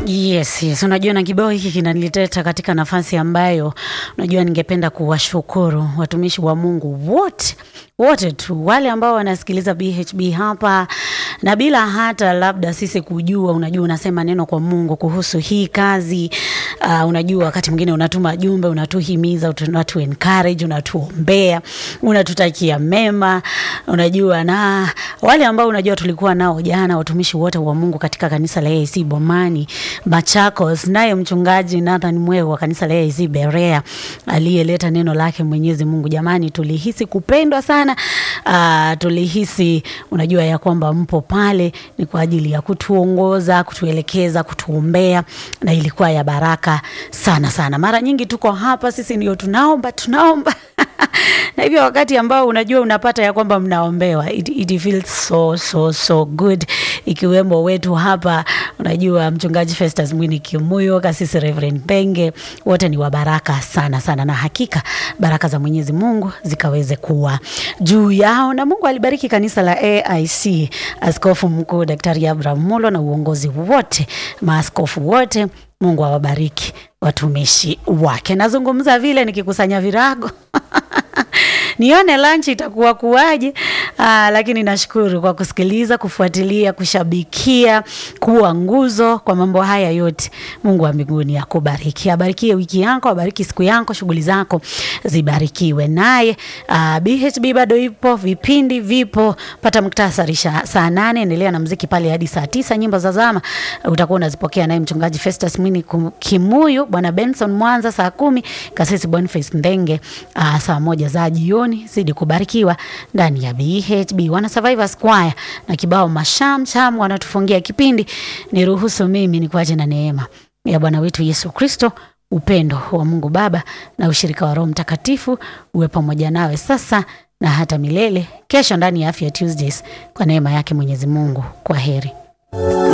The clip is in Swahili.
Yes, yes. Unajua na kibao hiki kinanileta katika nafasi ambayo unajua ningependa kuwashukuru watumishi wa Mungu wote wote tu wale ambao wanasikiliza BHB hapa na bila hata labda sisi kujua, unajua unasema neno kwa Mungu kuhusu hii kazi uh, unajua wakati mwingine unatuma jumbe, unatuhimiza, unatu encourage, unatuombea, unatutakia mema, unajua na wale ambao unajua tulikuwa nao jana, watumishi wote wa Mungu katika kanisa la AIC Bomani Machakos, naye mchungaji Nathan Mweu wa kanisa la AIC Berea aliyeleta neno lake Mwenyezi Mungu. Jamani, tulihisi kupendwa sana. Uh, tulihisi unajua ya kwamba mpo pale ni kwa ajili ya kutuongoza, kutuelekeza, kutuombea na ilikuwa ya baraka sana sana. Mara nyingi tuko hapa sisi ndio tunaomba tunaomba na hivyo wakati ambao unajua unapata ya kwamba mnaombewa it, it feels so so so good, ikiwemo wetu hapa unajua mchungaji Festus Mwini Kimuyo, kasisi Reverend Benge, wote ni wa baraka sana sana, na hakika baraka za Mwenyezi Mungu zikaweze kuwa juu yao, na Mungu alibariki kanisa la AIC, askofu mkuu Daktari Abraham Mulo na uongozi wote, maaskofu wote Mungu awabariki watumishi wake. Nazungumza vile nikikusanya virago nione lunch itakuwa kuwaje. Aa, lakini nashukuru kwa kusikiliza, kufuatilia, kushabikia, kuwa nguzo kwa mambo haya yote. Mungu wa mbinguni akubariki, abarikie wiki yako, abariki siku yako, shughuli zako zibarikiwe naye. Uh, BHB bado ipo, vipindi vipo. Pata muktasari saa nane, endelea na mziki pale hadi saa tisa. Nyimbo za zama utakuwa unazipokea naye mchungaji Festus Mwini Kimuyu, bwana Benson Mwanza saa kumi, kasisi Boniface Ndenge uh, saa moja za jioni. Zidi kubarikiwa ndani ya BHB. Wana Survivors Choir na kibao masham sham wanatufungia kipindi. Niruhusu mimi nikuache na neema ya Bwana wetu Yesu Kristo, upendo wa Mungu Baba na ushirika wa Roho Mtakatifu uwe pamoja nawe sasa na hata milele. Kesho ndani ya Afya Tuesdays, kwa neema yake Mwenyezi Mungu. Kwa heri.